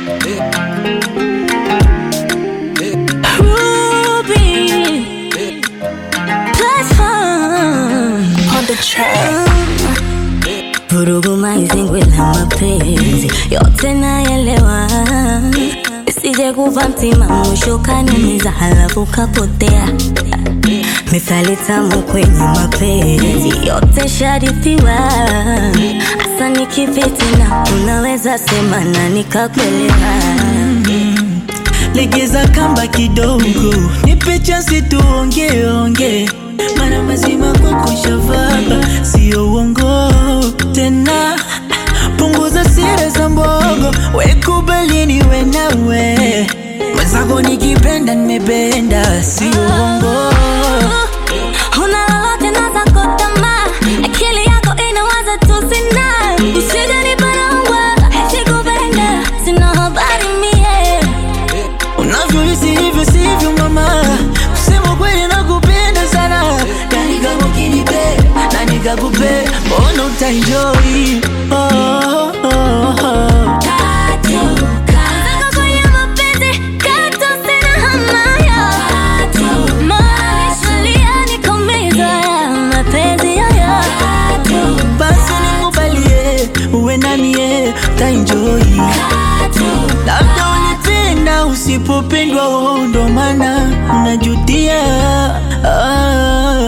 Ruby Platform On the track. Vurugu maizingwe la mapenzi yote naelewa, isije kuva mtima mwisho kanumiza halafu kapotea. Mithali tamu kwenye mapenzi yote sharithiwa, hasa nikipiti na unaweza sema na nikakuelewa. legeza kamba kidogo, nipe chansi tuongee ongee, mara mazima kwako shavaba, sio uongo tena. Punguza siri za mbogo, wekubali niwe nawe mwenzako, nikipenda nimependa, sio uongo. Huna lolote na zako tamaa, akili yako inawaza tu sina. Usije niparangwa, sikupenda, sina habari mie. Unavyohisi hivyo sivyo mama, kusema kweli nakupenda sana, na nikakukinipe na nikakupe, mbona utaenjoy oh, oh, oh. Zako kwenye mapenzi, katu sina hamayo. Maisha nikomiza ya mapenzi yoyo. Basi nikubalie uwe namie utaenjoy, labda ulipenda usipopendwa, oh, ndo maana unajutia ah.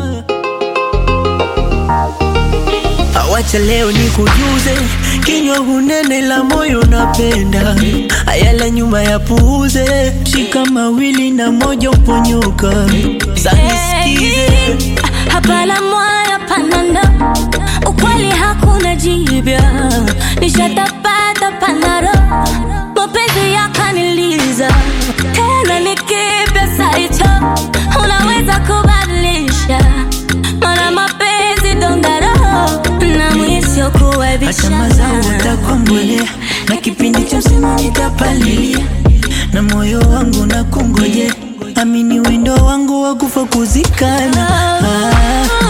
Awacha leo nikujuze, kinywa hunene la moyo napenda, ayala nyuma ya puuze, shika mawili na moja uponyoka, sanisikize Hapana moyo panando, ukweli hakuna jibya, nishatapata panaro, mapenzi yakaniliza tena nikipya saito, unaweza kubadilisha, mana mapenzi dondaro na mwisho hata mazao kuwebisha utakombolea, na kipindi cha msimu nitapalilia, na moyo wangu na kungoje, amini wendo wangu wa kufa kuzikana ah.